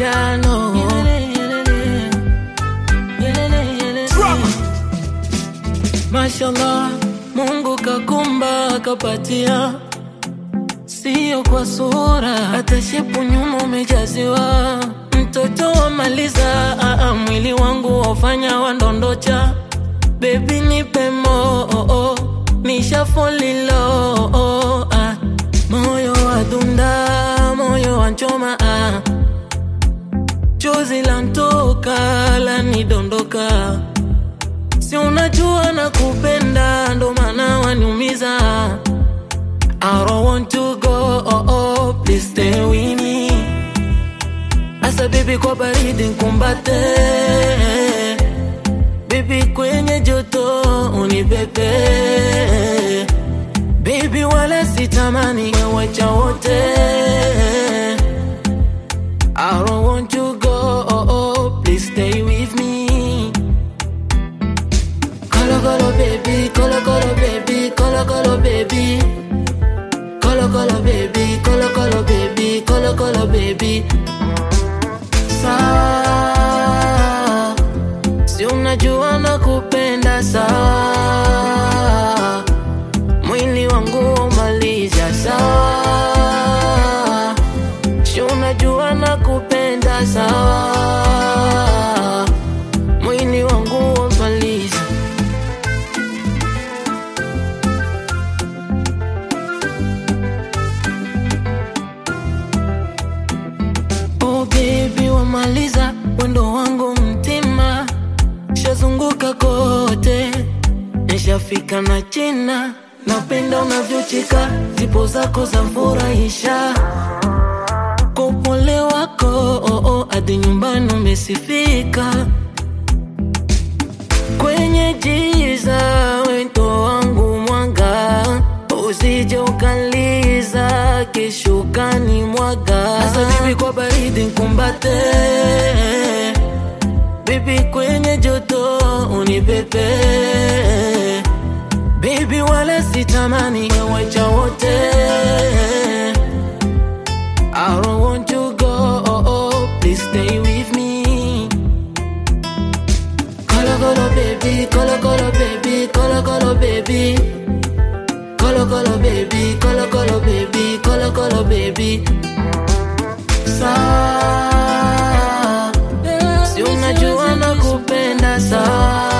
piano Mashallah, Mungu kakumba kapatia, sio kwa sura, hata shepu nyuma umejaziwa. Mtoto wamaliza, aa, mwili wangu wafanya wandondocha. Baby nipe mo, oh, oh, nisha folilo oh, ah. Moyo wa dunda, moyo wa choma ah. Chozi lantoka lanidondoka Si unajua na kupenda ndo maana waniumiza I don't want to go oh, oh, please stay with me Asa baby kwa baridi nkumbate Baby kwenye joto unibebe Baby wala sitamani wewacha wote I don't want to go oh, oh, please stay with me Colo colo baby, colo colo baby, colo colo baby. Colo colo baby, colo colo baby, colo colo baby. Sawa, si unajua nakupenda sawa. Mwili wangu umaliza sawa. Si unajua nakupenda sawa. Mwili wangu umaliza Oh baby wamaliza wendo wangu mtima, shazunguka kote, nishafika na China. Napenda unavyocheka, zipo zako za furahisha, kwa upole wako oh, oh, hadi nyumbani umesifika. Kwenye giza wento wangu mwanga, usije ukaliza kesho kani mwaga. Asa bibi kwa baridi nkumbate, bibi kwenye joto unipepe, bibi wala sitamani wewacha wote. I don't want to go, oh, oh, please stay with me. Colo colo baby, colo colo baby, colo colo baby. Colo colo baby, colo colo baby, colo colo baby. Sawa, si unajua nakupenda sawa.